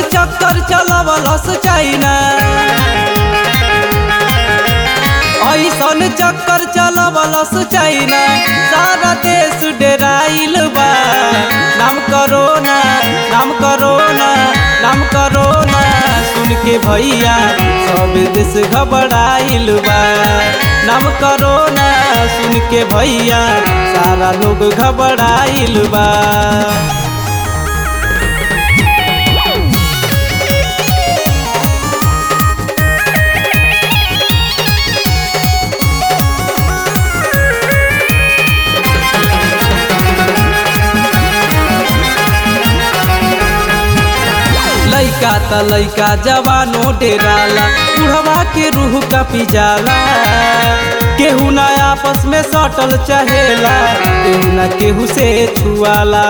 चक्कर चलावलस चाइना ऐसन चक्कर चलावलस चाइना सारा देश डेराइल बा नाम करोना नाम करोना नाम करोना सुन के भैया सब देश घबराइल बा नाम करोना सुन के भैया सारा लोग घबराइल बा लइका त लइका जवानो डेराला बुढ़वा के रूह का पिजाला केहू ना आपस में सटल चाहेला केहू ना केहू से छुआला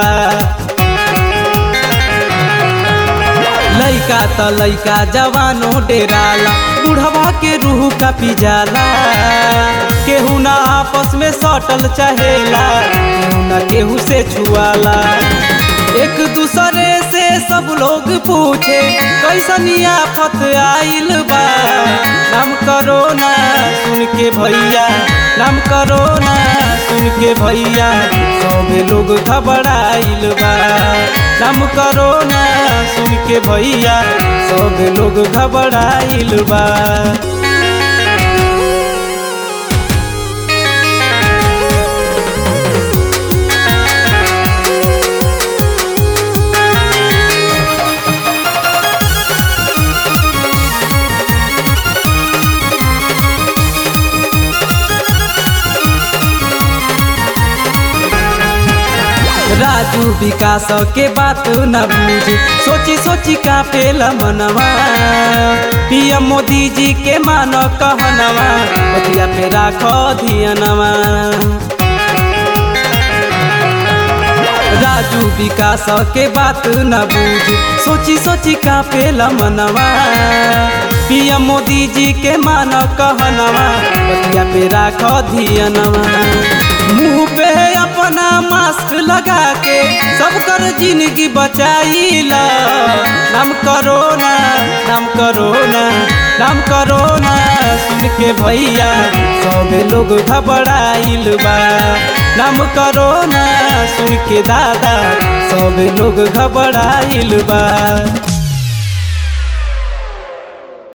लइका त लइका जवानो डेराला बुढ़वा के रूह का पिजाला केहू ना आपस में सटल चाहेला केहू ना केहू से छुआला एक दूसरे से सब लोग पूछे कैसनी आफत आइल बा नाम करो ना सुन के भैया नाम करो ना सुन के भैया सबे लोग घबराइल बा नाम करो ना सुन के भैया सबे लोग घबराइल बा राजू विकास के बात न बूझी सोची सोची का पेला मनवा पीएम मोदी जी के मान कहनवा बतिया पे राखो धियनवा राजू विकास के बात न बूझी सोची सोची का पेला मनवा पीएम मोदी जी के मान कहनवा बतिया पे राखो धियनवा मुंह पे अपना मास्क लगा के सब कर जिंदगी बचाइला नाम करोना नाम करोना नाम करोना सुन के भैया सब लोग घबराइल बा नाम करोना सुन के दादा सब लोग घबराइल बा